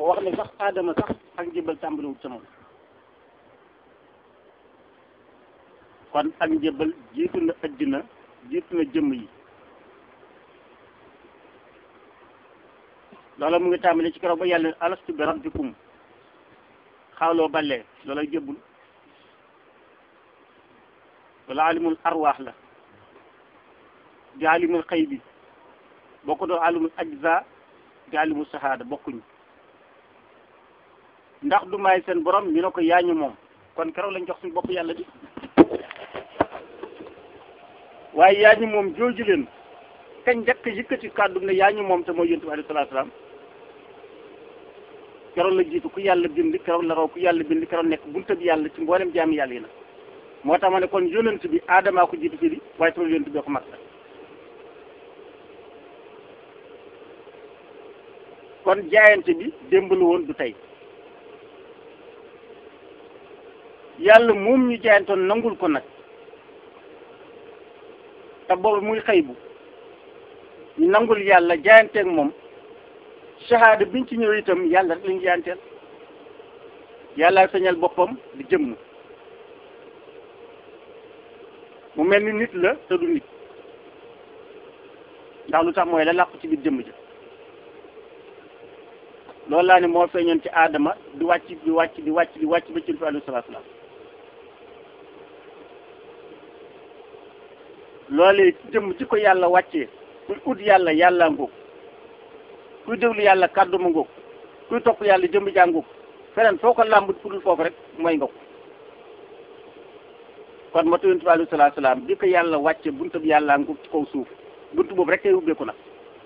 wax ne sax aadama sax ak njëbbal tàmbaliwut ca moom kon ak njëbbal jiitu na addina jiitu na jëmm yi loola mu ngi tàmbali ci keroog ba yàlla alastu bi rabbikum xawloo ballee loolay jëbbul wala alimul arwaax la di alimul xëy bi bokku doo alimul ajza di alimul sahaada bokkuñu ndax du may seen borom ñu ne ko yaañu moom kon keroog lañ jox suñu bopp yàlla bi waaye yaañu moom jooju leen kañ njëkk yëkkati kàddu ne yaañu moom te mooy yonent bi alayhi salaatu salaam keroog la jiitu ku yàlla bind keroog la raw ku yàlla bind keroog nekk bunta bi yàlla ci mboolem jaami yàlla yi nag moo tax ma ne kon yonent bi aadamaa ko jiitu fii di waaye tamit yonent bi ko mag la kon jaayante bi démb la woon du tey yàlla moom ñu jaayantoon nangul ko nag te boobu muy xëy bu ñu nangul yàlla jaayanteeg moom shahada biñ ci ñëw itam yàlla rek lañu jaayanteel yàlla sañal boppam di jëmm mu mel ni nit la te du nit ndax lu tax mooy la làqu ci biir jëmm ja loolu laa ne moo feeñoon ci aadama di wàcc di wàcc di wàcc di wàcc ba ci fi alayhi salaatu salaam loolee jëmm ci ko yàlla wàccee kuy ut yàlla yàlla ngóog kuy déglu yàlla kàddu ma ngóog kuy topp yàlla jëmm jaa ngóog feneen foo ko làmbut fudul foofu rek mooy nga ko kon matu yonent bi alayhi salaatu salaam bi ko yàlla wàcce buntu bi yàlla ngóog ci kaw suuf buntu boobu rek kay ubbeeku nag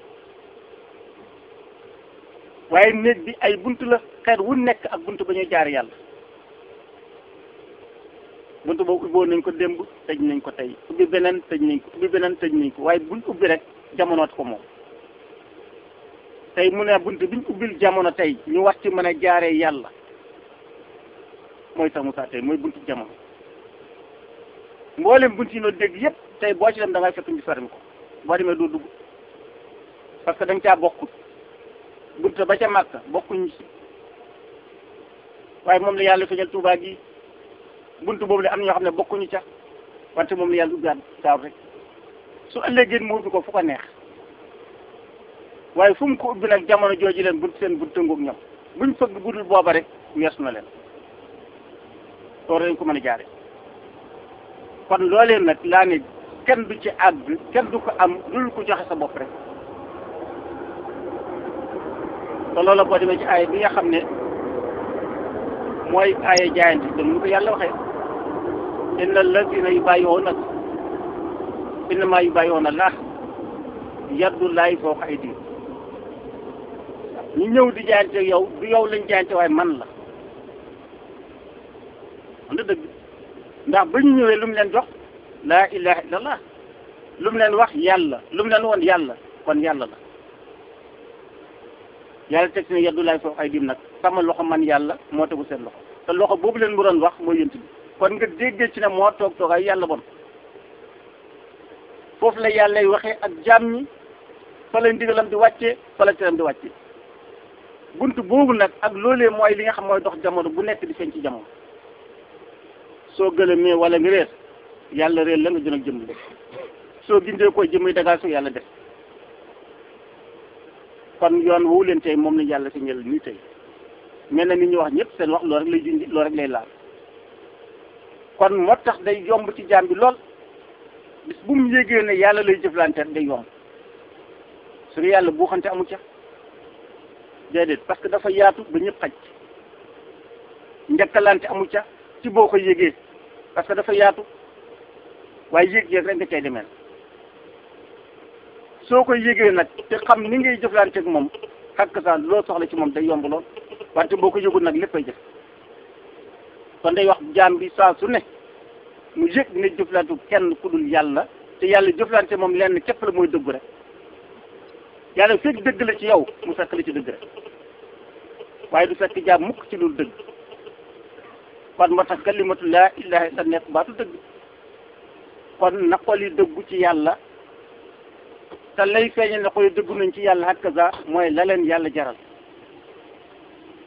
waaye néeg bi ay bunt la xeet wu nekk ak bunt ba ñuy jaar yàlla bunt boobu ubboo nañ ko démb tëj nañ ko tey ubbi beneen tëj nañ ko ubbi beneen tëj nañ ko waaye buñ ubbi rek jamonoot ko moom tey mu ne bunt biñ ubbil jamono tey ñu wax ci mën a jaaree yàlla mooy sax Moussa tey mooy buntu jamono mboolem bunt yi noo dégg yépp tey boo ci dem da ngay fekk ñu fermi ko boo demee doo dugg parce que da nga caa bokkut bunta ba ca Màkka bokkuñ ci waaye moom la yàlla feeñal Tuubaa gi buntu boobu la am na ñoo xam ne bokkuñu ca wante moom la yàlla ubbiwaat gaaw rek su ëllëgee mu ubbi ko fu ko neex waaye fu mu ko ubbi nag jamono jooju leen bunt seen bunt tëngoog ñoom buñ fëgg budul booba rek weesu na leen loolu dañ ko mën a jaare kon loolee nag laa ne kenn du ci àgg kenn du ko am dul ko joxe sa bopp rek te loola boo demee ci aaya bi nga xam ne mooy aaya jaayante dem lu ko yàlla waxee inna allazina yubayi'unaka innama yubayi'una Allah yadullahi fawqa aydihim ñu ñëw di jaayante yow du yow lañ jaayante waaye man la man da dëgg ndax ba ñu ñëwee lu mu leen jox laa ilaha illallah lu mu leen wax yàlla lu mu leen woon yàlla kon yàlla la yàlla teg si ne yaddu laay foofu ay dim nag sama loxo man yàlla moo tegu seen loxo te loxo boobu leen mu doon wax mooy yënt bi kon nga déggee ci ne moo toog toogaay yàlla bon foofu la yàllay waxee ak jaam ñi fa la ndigalam di wàccee fa la teram di wàccee bunt boobu nag ak loolee mooy li nga xam mooy dox jamono bu nekk di feeñ ci jamono soo gëlëmee wala nga réer yàlla réer la nga jën ak jëm soo gindee koy jëmay dagaa soo yàlla def kon yoon woowu leen tey moom lañ yàlla si ñël nii tey mel na ni ñu wax ñëpp seen wax loolu rek lay junj loolu rek lay laal kon moo tax day yomb ci jaam bi lool bis bu mu yégee ne yàlla lay jëflante day yomb su dee yàlla buuxante amu ca déedéet parce que dafa yaatu ba ñëpp xaj njëkkalante amu ca ci boo ko yégee parce que dafa yaatu waaye yéeg-yéeg rek nga cay demee soo ko yégee nag te xam ni ngay jëflanteeg moom xakk saa loo soxla ci moom day yomb lool wante boo ko yëgul nag léppay jëf kon day wax jaam bi saa su ne mu yëg ne jëflante kenn ku dul yàlla te yàlla jëflante moom lenn képp la mooy dëggu rek yàlla fekk dëgg la ci yow mu fekk la ci dëgg rek waaye du fekk jaam mukk ci lu dëgg kon moo tax kalimatu laa ilaha illa nekk baatu dëgg kon na xol yi dëggu ci yàlla te lay feeñal ne xol yi dëggu nañ ci yàlla hakaza mooy la leen yàlla jaral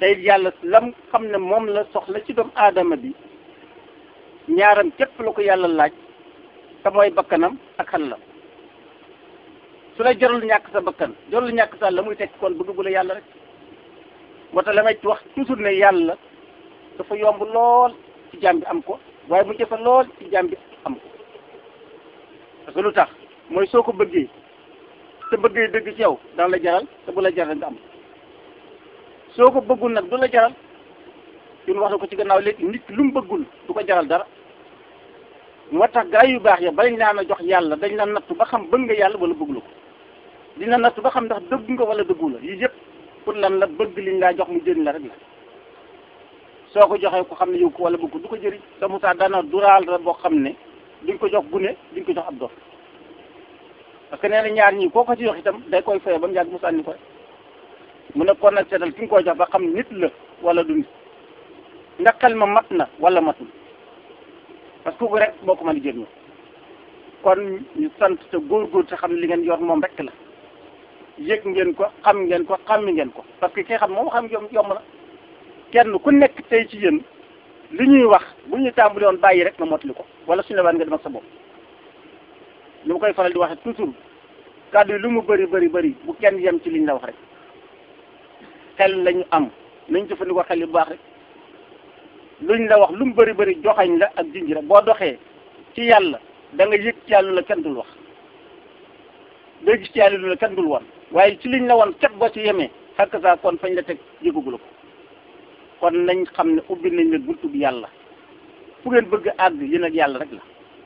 tey yàlla lam xam ne moom la soxla ci doomu aadama bi ñaaram képp la ko yàlla laaj te mooy bakkanam ak xalalam su la jarul ñàkk sa bakkan jarul ñàkk sa la muy tekk kon bëgg bu la yàlla rek moo tax la may wax toujours ne yàlla dafa yomb lool ci jaam bi am ko waaye mu jafe lool ci jaam bi am ko parce que lu tax mooy soo ko bëggee te bëggee dëgg ci yow dana la jaral te bu la jaral nga am soo ko bëggul nag du la jaral ñun wax na ko ci gannaaw léegi nit lu mu bëggul du ko jaral dara moo tax gaa yu baax ya balañ naan a jox yàlla dañ la nattu ba xam bëgg nga yàlla wala bëggula ko dina nattu ba xam ndax dëgg nga wala dëggu la yii yëpp pour lan la bëgg liñ laa jox mu jëriñ la rek la soo ko joxee ko xam ne yow ko wala bëgg du ko jëriñ te Moussa daana duraal la boo xam ne duñ ko jox gune duñ ko jox ab dof parce que nee na ñaar ñii koo ko ci jox itam day koy fayee ba mu yàgg mu sànni ko mu ne kon nag seetal ki nga koy jox ba xam nit la wala du nit ndax xel ma mat na wala matul parce que bu rek moo ko mën a jëriñoo kon ñu sant te góorgóor te xam ne li ngeen yor moom rek la yëg ngeen ko xam ngeen ko xammi ngeen ko parce que ki xam moom xam yomb yomb na kenn ku nekk tey ci yéen li ñuy wax bu ñu tàmbali woon bàyyi rek nga mottali ko wala suñu la waan nga dem ak sa bopp lu ma koy faral di waxe toujours kàddu yi lu mu bëri bëri bëri bu kenn yem ci liñ la wax rek xel lañu am nañ jëfandikoo xel yu baax rek luñ la wax lu mu bëri bëri joxañ la ak jinji rek boo doxee ci yàlla da nga yëg ci yàlla la kenn dul wax doo gis ci yàlla lu la kenn dul woon waaye ci liñ la woon ket boo ci yemee xakk saa kon fañ la teg yëgugula ko kon nañ xam ne ubbi nañ la buntu bi yàlla fu ngeen bëgg a àgg yéen ak yàlla rek la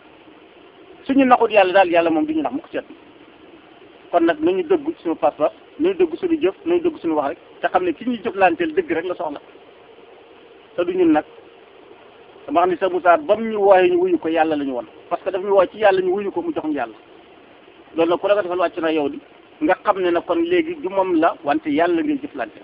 suñu naxut yàlla daal yàlla moom du ñu nax mu ko seet kon nag nañu dëggu suñu pas-pas nañu dëggu suñu jëf nañu dëggu suñu wax rek te xam ne ki ñuy jëflanteel dëgg rek la soxla te du ñun nag dama xam ne sa Moussa ba mu ñu wooyee ñu wuyu ko yàlla la ñu woon parce que daf ñu woo ci yàlla ñu wuyu ko mu jox ñu yàlla loolu nag ku la ko defal wàcc na yow di nga xam ne nag kon léegi du moom la wante yàlla ngay jëflante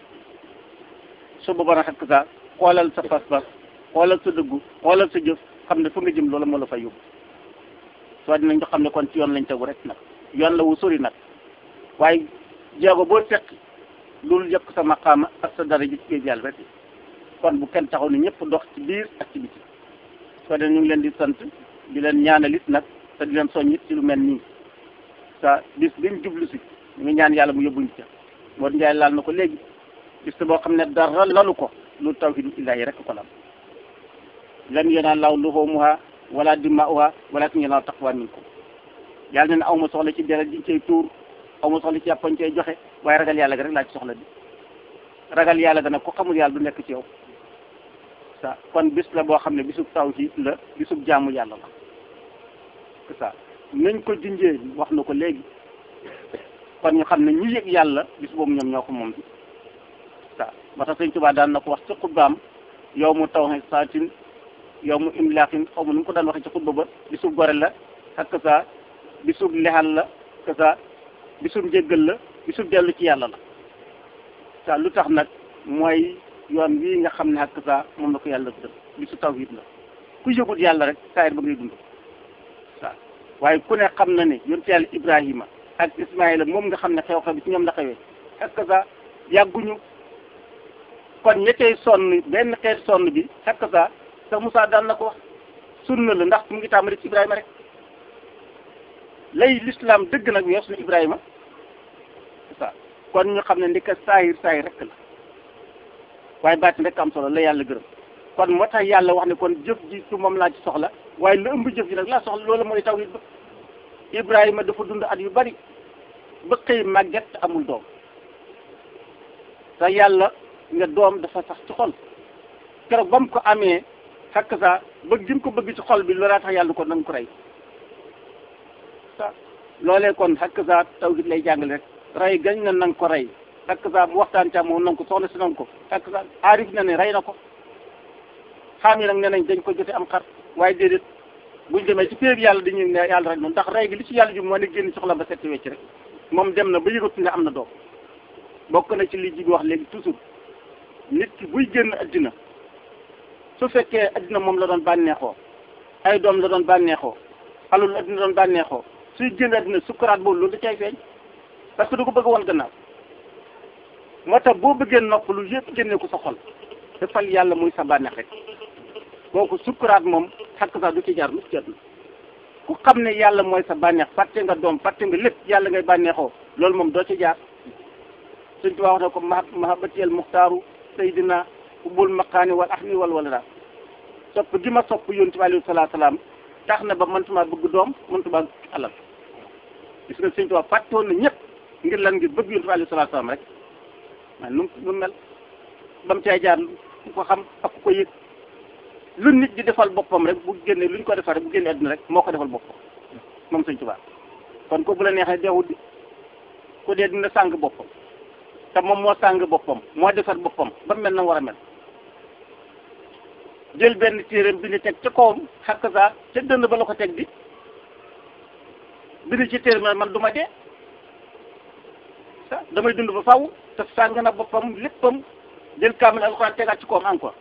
su boobaa nag xekk sa xoolal sa pas-pas xoolal sa dëggu xoolal sa jëf xam ne fu nga jëm loola moo la fay yóbbu soo dinañ ko xam ne kon ci yoon lañ tegu rek nag yoon la wu sori nag waaye jéego boo seq loolu yëpp sa maqaama ak sa dara ji ci géej yàlla rek kon bu kenn taxaw ne ñëpp dox ci biir ak ci biti soo de ñu ngi leen di sant di leen ñaanalit nag te di leen soññit ci lu mel nii sa bis biñ jublu si ñu ngi ñaan yàlla mu yóbbuñ ca moo njaay laal na ko léegi bis boo xam ne dara lalu ko lu tawhidu illahi rek ko lam lan yanaal laaw luhumuha wala dimaa'uha walakin yanaalu taqwa minkum yàlla ne ne aw ma soxla ci deret diñ cay tuur aw ma soxla ci yàppañ cay joxe waaye ragal yàlla ga rek laa ci soxla di ragal yàlla ga nag ku xamul yàlla du nekk ci yow sa kon bis la boo xam ne bisub tawhid la bisub jaamu yàlla la c'est ça nañ ko junjee wax na ko léegi kon ñu xam ne ñu yëg yàlla bis boobu ñoom ñoo ko moom bi ça ba tax sëñ Tuubaa daan na ko wax ci xutbaam yow mu taw saatin yow mu imlaaxin xaw ma nu mu ko daan waxee ci xutba ba bisub gore la ak ça bisub lexal la que ça bisub njéggal la bisub dellu ci yàlla la ça lu tax nag mooy yoon wii nga xam ne ak ça moom la ko yàlla def bisu tawhid la ku yëgut yàlla rek saayir ba ngay dund ça waaye ku ne xam na ne yonent yàlla Ibrahima ak Ismaïla moom nga xam ne xew-xew bi ci ñoom la xewee ak ça yàgguñu kon ñettey sonn benn xeet sonn bi ak ça sa Moussa daan na ko wax sunna la ndax mu ngi tàmbali ci Ibrahima rek lay l'islam dëgg nag weesu na Ibrahima ça kon ñu xam ne ndika saayir saayir rek la waaye baatin rek am solo la yàlla gërëm kon moo tax yàlla wax ne kon jëf ji su moom laa ci soxla waaye lu ëmb jëf ji nag laa soxla loolu mooy tawhid ba Ibrahima dafa dund at yu bari ba xëy màgget amul doom te yàlla nga doom dafa sax ci xol keroog ba mu ko amee xakk saa bëgg gi mu ko bëgg ci xol bi loolaa tax yàlla ko nañ ko rey sa loolee kon xakk saa tawhid lay jàngale rek rey gañ na nanga ko rey xakk saa mu waxtaan ca moom nanga ko soxna si nanga ko xakk saa aarif na ne rey na ko xam yi nag nee nañ dañ ko jote am xar waaye déedéet buñ demee ci péeb yàlla dañuy ne yàlla rek noonu ndax rey gi li ci yàlla ji moo ne génn soxla ba setti wecc rek moom dem na ba yëgatu ne am na doom bokk na ci li ji bi wax léegi toujours nit ki buy génn addina su fekkee addina moom la doon bànneexoo ay doom la doon bànneexoo alul addina doon bànneexoo suy génn addina sukkuraat boobu loolu da cay feeñ parce que du ko bëgg woon gannaaw moo tax boo bëggee noppalu yëpp génne ko sa xol defal yàlla muy sa bànneex rek kooku sukkuraat moom xakk sax du ci jaar lu ci jot ku xam ne yàlla mooy sa bànneex fàtte nga doom fàtte nga lépp yàlla ngay bànneexoo loolu moom doo ci jaar suñ tubaab wax na ko ma mahabatiyal muxtaaru saydina ubul maqaani wal ahmi wal walada sopp gi ma sopp yonent bi alayhi salaatu salaam tax na ba mëntuma bëgg doom mëntuma alal gis nga suñ tubaab fàttewoon na ñëpp ngir lan ngir bëgg yonent bi alayhi salaatu salaam rek man nu mu mel ba mu cay jaar ku ko xam ak ku ko yëg lu nit di defal boppam rek bu génne lu ñu ko defal rek bu génne àdduna rek moo ko defal boppam moom Sëñ Tuubaa kon ko bu la neexee deewut di ku dee dina sàng boppam te moom moo sàng boppam moo defar boppam ba mel na war a mel jël benn téereem bi ni teg ca kawam xakk saa ca dënd ba la ko teg di bi ni ci téere man man du ma dee sa damay dund ba faw te sàng na boppam léppam jël kaamil alxuraan tegaat ci kawam encore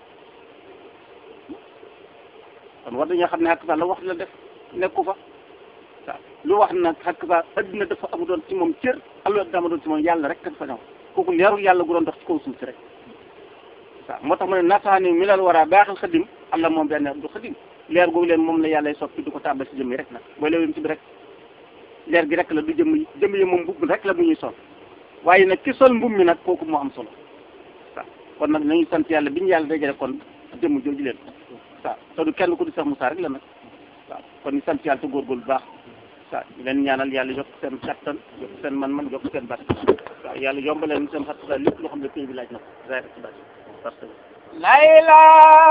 kon war dañoo xam ne xakk saa la wax la def nekku fa waaw lu wax nag xakk saa adduna dafa amu doon ci moom cër allo dama doon ci moom yàlla rek dafa ñëw kooku leerul yàlla gu doon dox ci kaw suuf si rek waaw moo tax mu ne nasaani mi lal war a baaxal xadim allah moom benn du xadim leer googu leen moom la yàlla soppi du ko tàbbal si jëmm yi rek nag booy leewem ci bi rek leer gi rek la du jëmm yi jëmm yi moom mbubb rek la mu ñuy sol waaye nag ki sol mbub mi nag kooku moo am solo waaw kon nag nañu sant yàlla bi ñu yàlla dajale kon jëmm jooju leen waaw te du kenn ku di sax Moussa rek la nag waaw kon ñu sant yàlla te góorgóorlu bu baax waaw ñu leen ñaanal yàlla yokk seen kattan yokk seen man-man yokk seen bat waaw yàlla yombaleen seen xat lépp loo xam ne pays bi laaj na ko zaay rek ci bat parce que layla